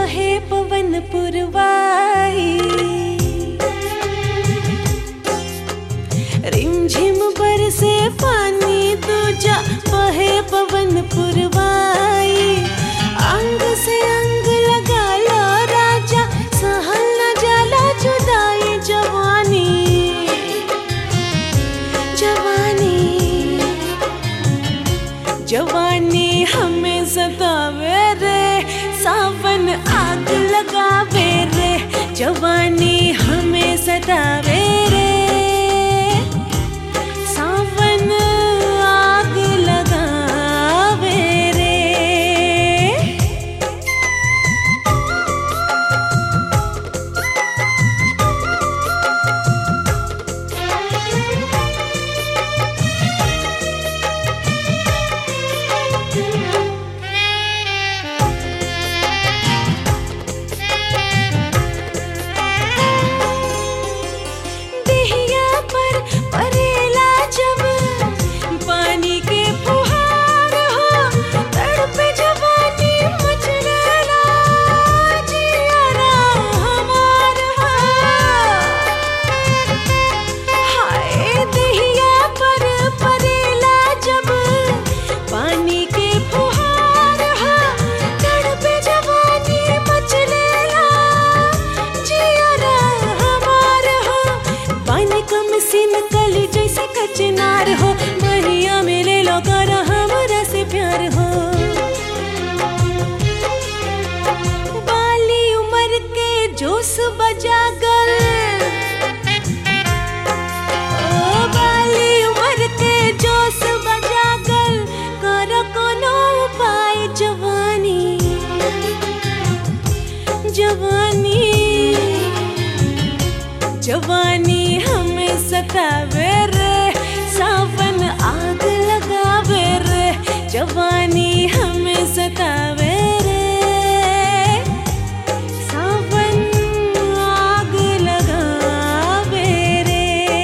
बहे पवन पुरवाई रिमझिम बरसे पानी दूजा बहे पवन पुरवाई अंग से अंग लगा लो राजा सहल न जाला जुदाई जवानी जवानी जवानी हमें सतावे रे सावन आग लगावे रे जवानी हमें सतावे रे सावन आग लगावे रे देहिया पर परेला जब पानी के फुहार हो तड़पे जवानी मचलेला जियारा हमार हो हाय देहिया पर परेला जब पानी के फुहार हो तड़पे जवानी मचलेला जियारा हमार हो पानी कम सीन कली जैसे कचनार हो बहिया में ले लो कर हमरा से प्यार हो बाली उम्र के जोश बजा गल ओ बाली उम्र के जोश बजा गल कर कोनो उपाय जवानी जवानी जवानी हमें सतावे रे सावन आग लगावे रे जवानी हमें सतावे रे सावन आग लगावे रे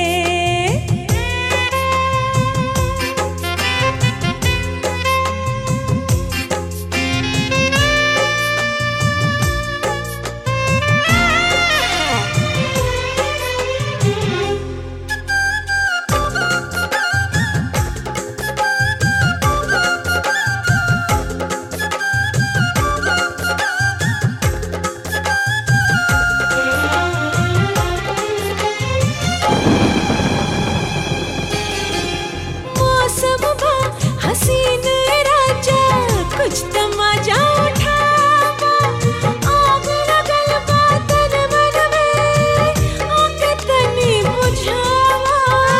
मौसम बा हसीन राजा कुछ तमाजा उठावा आग लगल बा तन मन में आके तनी बुझावा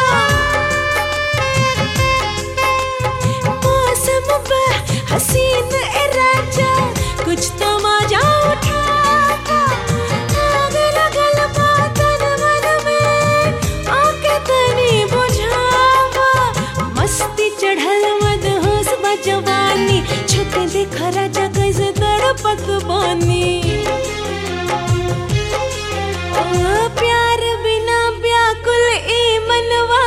मौसम बा हसीन राजा कुछ तमाजा उठावा आग लगल बा तन मन में आके तनी बुझावा मस्ती चढ़ल मद होश बा जवानी छुके देखा राजा कैसे तड़पत बानी ओ प्यार बिना व्याकुल ई मनवा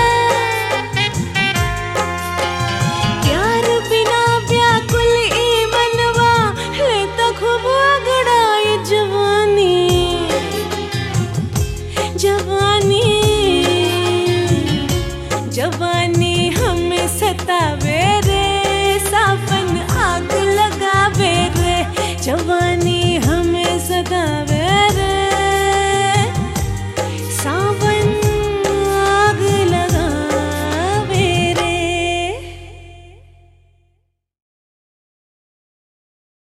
प्यार बिना व्याकुल ई मनवा है तो खूब अगड़ाई जवानी जवानी